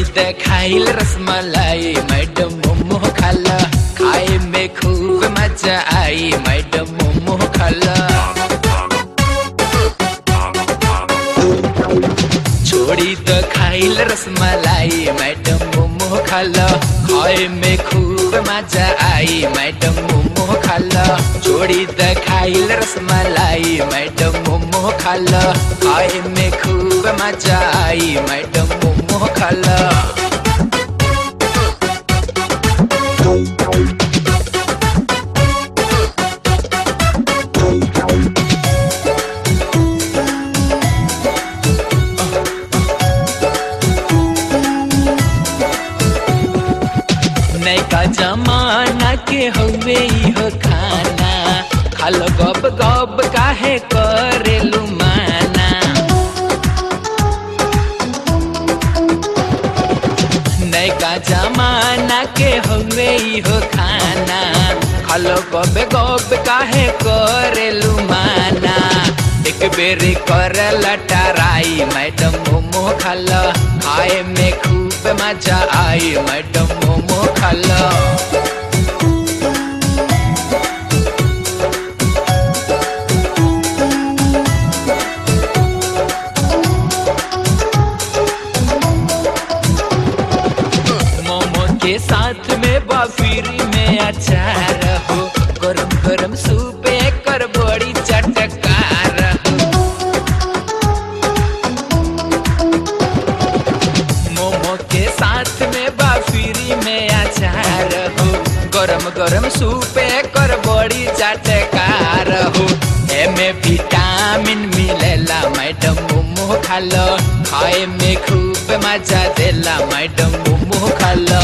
त खाइल रसमलाई मैडम मोमो खाला खाए में खूब मजा आई मैडम मोमो खाला छोड़ी त खाइल रसमलाई मैडम मोमो खाला खाए में खूब मजा आई मैडम मोमो खाला छोड़ी त खाइल रसमलाई मैडम मोमो खाला खाए में खूब मजा आई मैडम मोमो खाला नैका जमाना के हवे इहो खाना खालो गब गब काहे करेलु माना नैका जमाना के हवे इहो खाना खालो गब गब काहे करेलु माना एक बेर कर लटराई मैडम मोमो खाला खाए में खूब मजा आई मैडम मोमो खाला मोमो के साथ में बाफिरी में अचार हो गरम गरम सूप कर बड़ी चटकार हो मोमो के साथ में बाफिरी में अचार हो गरम गरम सूप कर बड़ी चटकार हो एमे विटामिन मिलेला मैडम मोमो खालो खाए में खूब मजा देला मैडम मोमो खालो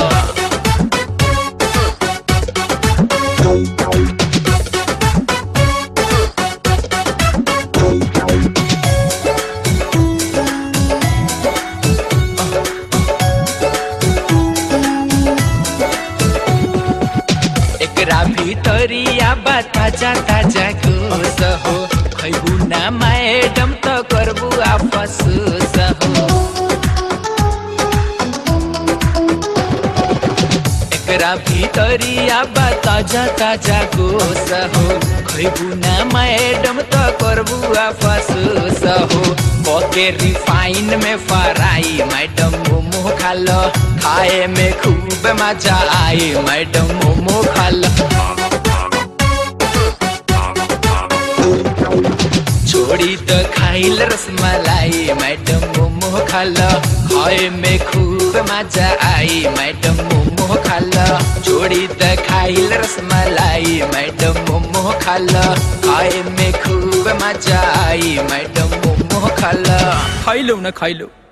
एकरा भितरिया बा ताजा ताजा घूस हो खैबू ना मैडम त करबू आपसूस हो एकरा भितरिया बा ताजा ताजा घूस हो खैबू ना मैडम त करबू आपसूस हो पके रिफाइन में फराई मैडम मोमो खालो खाए में खूब मजा आई मैडम मोमो खालो छोड़ी त खाइल रसमलाई मैडम मोमो खाला खाए में खूब मजा आई मैडम मोमो खाला छोड़ी त खाइल रसमलाई मैडम मोमो खाला खाए में खूब मजा आई मैडम मोमो खाला खाइलो न खाइलो